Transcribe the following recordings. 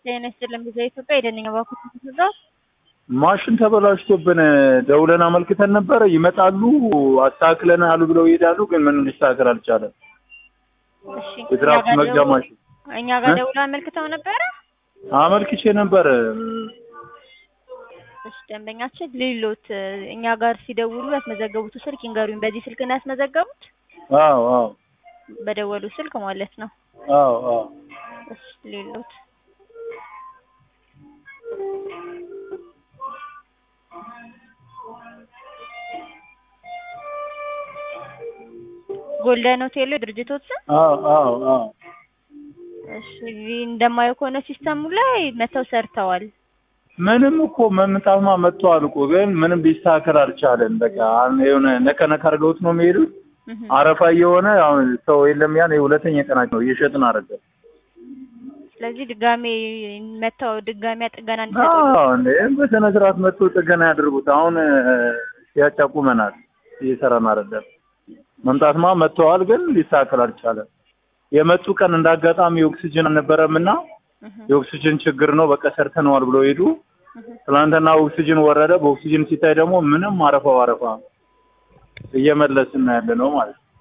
ጤና ይስጥልን ጊዜ ኢትዮጵያ የደንኛ ባኩ ትዛዝ ማሽን ተበላሽቶብን ደውለን አመልክተን ነበረ። ይመጣሉ አስተካክለን አሉ ብለው ይሄዳሉ፣ ግን ምንም ሊስተካከል አልቻለም። እሺ የድራፍት እኛ ጋር መግዣ ደው- ማሽን እኛ ጋር እ? ደውላ አመልክተው ነበረ። አመልክቼ ነበር። እሺ ደንበኛችን ሌሎት እኛ ጋር ሲደውሉ ያስመዘገቡት ስልክ ይንገሩኝ። በዚህ ስልክ ነው ያስመዘገቡት? አዎ አዎ በደወሉ ስልክ ማለት ነው። አዎ አዎ እሺ ሌሎት ጎልደን ሆቴል ድርጅቶች ስም? አዎ አዎ አዎ እሺ እንደማየው ከሆነ ሲስተሙ ላይ መተው ሰርተዋል። ምንም እኮ መምጣትማ መጥተዋል እኮ ግን ምንም ሊስተካከል አልቻለም። በቃ አሁን የሆነ ነከ ነከ አድርገውት ነው የሚሄዱት። እህ አረፋ እየሆነ አሁን ሰው የለም። ያን የሁለተኛ ቀናቸው ነው እየሸጥን አደረገ። ስለዚህ ድጋሜ መተው ድጋሜ ጥገና እንዲሰጡ አዎ እንዴ በስነ ስርዓት መጥቶ ጥገና ያድርጉት። አሁን ያጫቁመናል እየሰራን አይደለም። መምጣትማ መጥተዋል ግን ሊስተካከል አልቻለም። የመጡ ቀን እንዳጋጣሚ ኦክሲጅን አልነበረም እና እህ የኦክሲጅን ችግር ነው በቃ ሰርተነዋል ብሎ ሄዱ። እህ ትናንትና ኦክሲጅን ወረደ። በኦክሲጅን ሲታይ ደግሞ ምንም አረፋው አረፋ እየመለስን ያለ ነው ማለት ነው።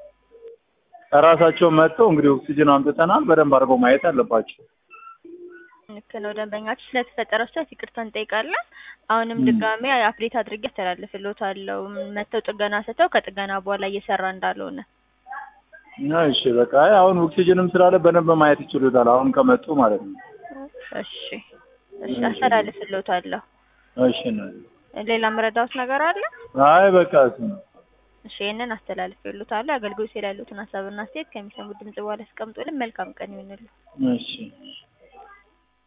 ራሳቸው መጥተው እንግዲህ ኦክሲጅን አምጥተናል። በደንብ አድርገው ማየት አለባቸው። ልክ ነው። ደንበኛችን ስለተፈጠረው ስህተት ይቅርታ እንጠይቃለን። አሁንም ም። ድጋሜ አፕዴት አድርጌ አስተላልፍልዎታለሁ። መተው ጥገና ሰተው ከጥገና በኋላ እየሰራ እንዳልሆነ እሺ በቃ አይ አሁን ኦክሲጅንም ስላለ በደንብ ማየት ይችሉታል። አሁን ከመጡ ማለት ነው። እሺ እሺ አስተላልፍልዎታለሁ። እሺ ነው። ሌላ መረዳዎት ነገር አለ? አይ በቃ እሱ ነው። እሺ ይህንን አስተላልፍልዎታለሁ። አገልግሎት ላይ ያሉትን ሀሳብና አስተያየት ከሚሰሙት ድምጽ በኋላ ያስቀምጡልን። መልካም ቀን ይሁንልዎ። እሺ